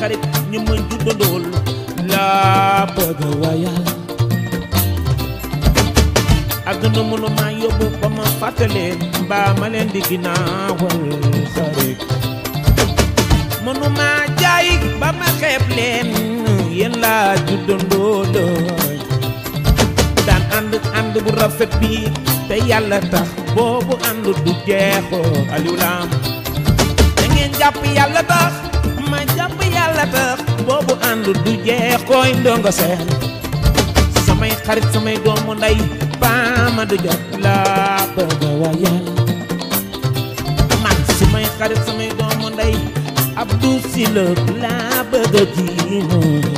xarit ñi ma juddandool laa bëgg a wayal àdduna mënu maa yóbbu ba ma fàttaleen mbaa ma leen di ginnaawal xarit mënu maa jaay ba ma xeeb leen yéen laa juddandoolooy daan ànd ànd bu rafet bi te yàlla tax boobu ànd du jeexoo Aliou Lam da ngeen jàpp yàlla tax ma jàpp yàlla tax boobu ànd du jeexooy ndongo seen samay xarit samay doomu ndey baama du jot laa bëgg a wayal man samay xarit samay doomu ndey Abdou Sylla laa bëgg a jiimo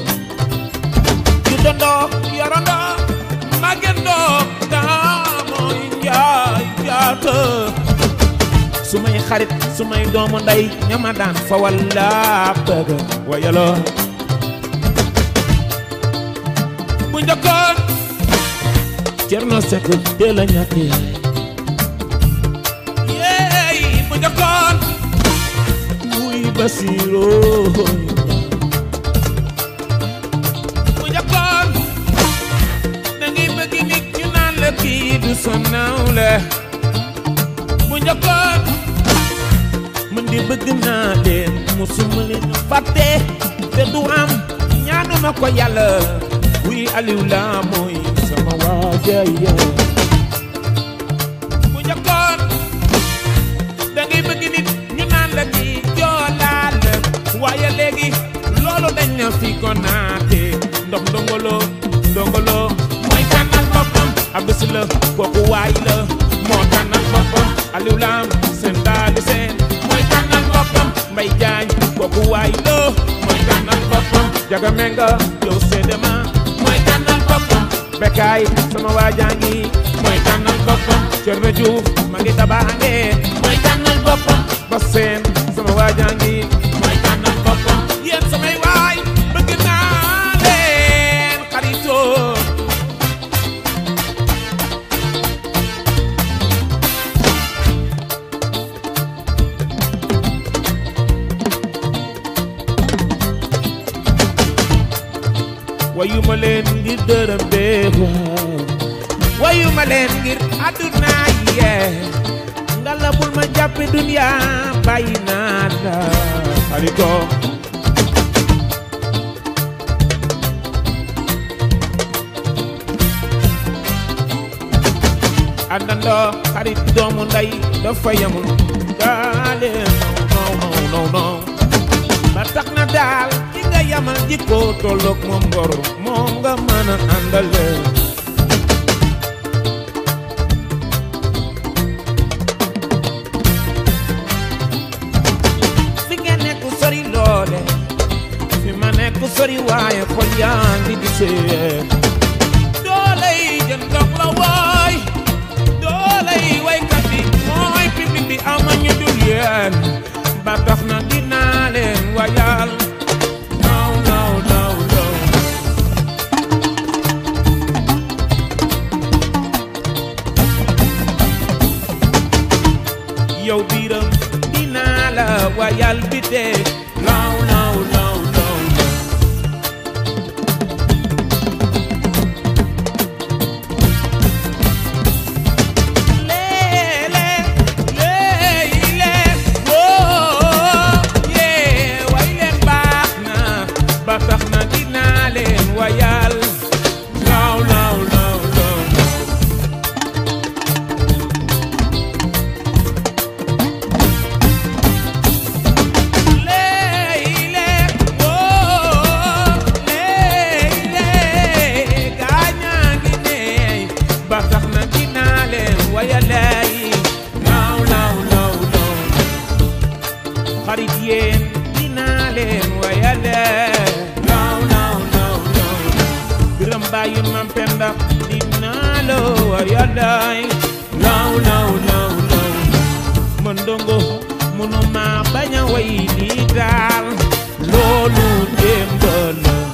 yu dondoo yorondoo màggendoo daa mooy njaay jaata sumay xarit sumay doomu ndey ñama daan fa walla bëgg wayaloo bu njëkkoon Cerno Sekk teel a ñàkk yaay yeey bu njëkkoon wuy Basiiroo bu njëkkoon da ngay bëgg nit ñu naan la kii du sa nawle bu njëkkoon man di bëgg naa leen musuma leen fàtte te du am ñaanuma ko yàlla wuy Aliou la mooy sama waaja yow bu njëkkoon da ngay bëgg nit ñu naan la kii joolaa la waaye léegi loolu dañ na fi ko naate ndox ndongolo ndongolo mooy tànnal boppam Abdou Sylla kooku waay la moo tànnal boppam Aliou Lam seen daali seen mooy tànnal boppam Mbay Jaañ kooku waay la mooy tànnal boppam Jaga Menga yow seedema mooy tànnal boppam Bekaay sama waajaa ngi mooy tànnal boppam Cerno Juuf ma ngi tabaange mooy tànnal boppam ba seen sama waajaa ngi mooy tànnal boppam yéen samay waay bëgg naa leen xaritoo wayu ma leen ngir dërëm bee waaw wayu ma leen ngir àdduna yee ngala bul ma jàppe dunya bàyyi naa la xarito àndandoo xarit doomu ndey dafa yamul daale non non non non ba tax na daal ki nga yamal jikko tolloog moom ngor moom nga mën a àndale fi nga nekk sori loole fi ma nekk sori waaye xol yaa ngi gisee doole yi jën ndox la waay doole yi waykat yi mooy public bi amañu dul yéen ba tax na dinaa leen wayal naw naw naw naw yow biiram dinaa la wayal bi dee naw naw naw naw leele leele woo yee way leen baax na ba tax na dinaa leen wayal law law law law leele woo leele gaañaa ngi neey ba tax na dinaa leen wayalay law law law law xarit yéen dinaa leen wayale law law law law biram bàyyi mam penda dinaa la wayalay law law law law man ndongo mënuma bañ a way lii daal loolu démb la